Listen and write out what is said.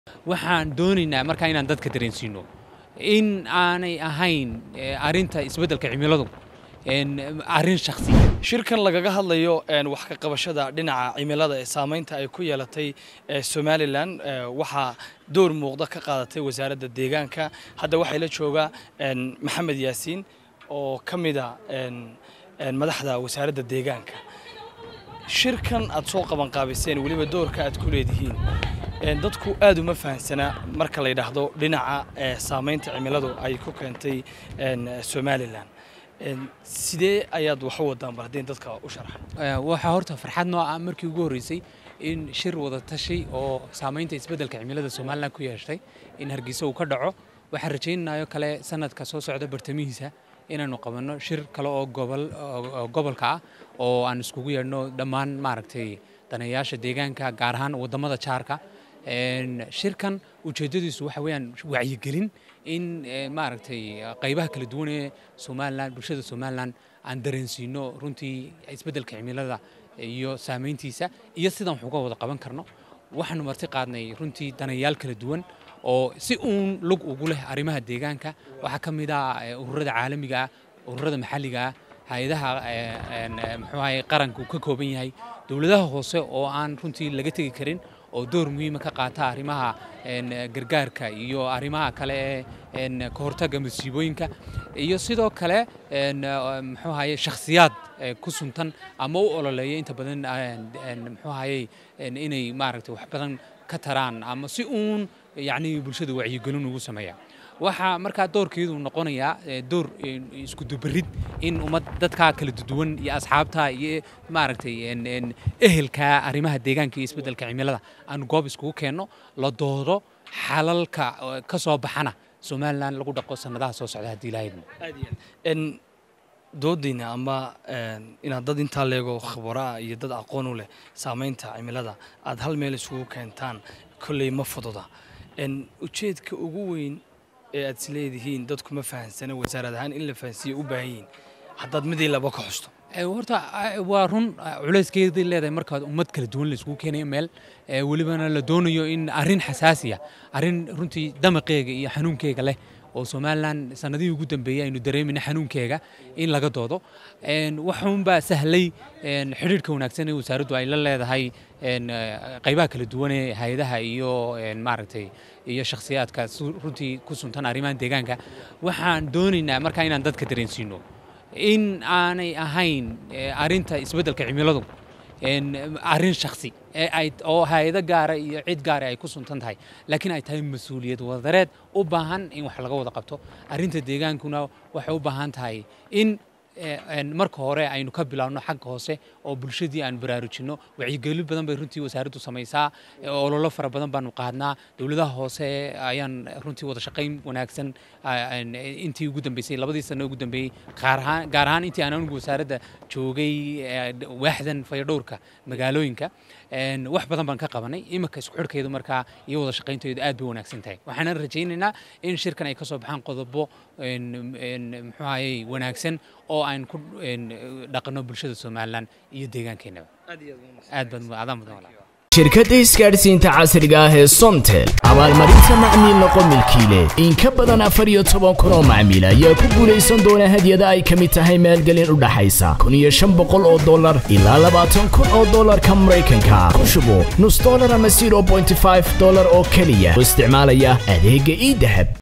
waxaan doonaynaa markaa inaan dadka dareensiino in aanay ahayn arinta isbeddelka cimiladu arrin shakhsi shirkan lagaga hadlayo wax ka qabashada dhinaca cimilada ee saamaynta ay ku yeelatay somalilan waxaa door muuqda ka qaadatay wasaaradda deegaanka hadda waxay la joogaa maxamed yaasiin oo ka mida madaxda wasaaradda deegaanka shirkan aad soo qabanqaabiseen weliba doorka aad ku leedihiin dadku aad uma fahamsanaa marka la yidhaahdo dhinaca saamaynta cimiladu ay ku keentay somalilan sidee ayaad wax u wadaan bal haddii dadka u sharaxa waxaa horta farxad noo ah markii ugu horreysay in shir wada tashi oo saamaynta isbeddelka cimilada somalilan ku yeeshtay in hargeysa uu ka dhaco waxaan rajaynayo kale sanadka soo socda bartamihiisa inaanu qabanno shir kale oo gobolka ah oo aan iskugu yeedhno dhammaan maaragtay daneeyaasha deegaanka gaar ahaan waddamada jaarka shirkan ujeeddadiisu waxa weeyaan wacyigelin in maaragtay qaybaha kala duwan ee somalilan bulshada somalilan aan dareensiino runtii isbeddelka cimilada iyo saamayntiisa iyo sidaan wax uga wada qaban karno waxaanu marti qaadnay runtii daneeyaal kala duwan oo si uun lug ugu leh arrimaha deegaanka waxaa ka mid ah ururada caalamiga ah ururada maxalliga ah hay-adaha muxuu ahay qaranka uu ka kooban yahay dowladaha hoose oo aan runtii laga tegi karin oo door muhiima ka qaata arrimaha gargaarka iyo arrimaha kale ee ka hortagga masiibooyinka iyo sidoo kale muxuu ahaye shakhsiyaad ku suntan ama u ololeeya inta badan muxuu ahayey inay maaragtay wax badan ka taraan ama si uun yacni bulshada wacyigelin ugu sameeya waxaa markaa doorkeedu noqonayaa door isku dubarid in ummad dadkaa kala duwan iyo asxaabta iyo maaragtay ehelka arrimaha deegaanka iyo isbeddelka cimilada aan goob iskugu keenno la doodo xalalka ka soo baxana somalilan lagu dhaqo sannadaha soo socda haddii ilaahayadmo doodiina ama inaad dad intaa leego khabaraa iyo dad aqoon u leh saamaynta cimilada aad hal meel isugu keentaan kolley ma fududa ujeedka ugu weyn ee aad isleedihiin dadku ma fahansana wasaarad ahaan in la fahansiiya u baahan yihiin haddaad midii laba ka xusto horta waa run culayskeedii leedahay markaad ummad kala duwan la isugu keenayo meel welibana la doonayo in arrin xasaasiya arrin runtii damaqeega iyo xanuunkeega leh oo somalilan sanadihii ugu dambeeyey aynu dareemayna xanuunkeega in laga doodo waxuunbaa sahlay xidhiidhka wanaagsan ee wasaaraddu ay la leedahay qaybaha kala duwan ee hay-adaha iyo maaragtay iyo shakhsiyaadka runtii ku suntan arrimahan deegaanka waxaan doonaynaa markaa inaan dadka dareensiino in aanay ahayn arrinta isbeddelka cimiladu arrin shakhsi oo hay-ado gaara iyo cid gaara ay ku suntan tahay laakiin ay tahay mas-uuliyad wadareed u baahan in wax laga wada qabto arrinta deegaankuna waxay u baahan tahay in marka hore aynu ka bilaabno xagga hoose oo bulshadii aan baraarujinno wacyigelin badan bay runtii wasaaraddu samaysaa ololo fara badan baanu qaadnaa dowladaha hoose ayaan runtii wada shaqayn wanaagsan intii ugu dambeysay labadii sano ugu dambeeyey gaar ahaan intii aan anigu wasaaradda joogay waaxdan fayadhowrka magaalooyinka wax badan baan ka qabanay iminka isku xidhkeedu markaa iyo wada shaqaynteedu aad bay wanaagsan tahay waxaana rajaynaynaa in shirkan ay ka soo baxaan qodobo muxuu ahayey wanaagsan oo aan ku dhaqanno bulshada somalilan iyo deegaankeenaba aad baad adaan mudan walaa shirkadda isgaadhsiinta casriga ah ee somtel abaalmarinta macmiil noqo milkiile in ka badan afar iyo toban kun oo macmiil ayaa ku guulaysan doona hadyada ay ka mid tahay maalgelin u dhaxaysa kun iyo shan boqol oo dollar ilaa labaatan kun oo dollarka maraykanka ku shubo nus dollar ama zero bointy five dollar oo keliya oo isticmaalaya adeegga ii dahab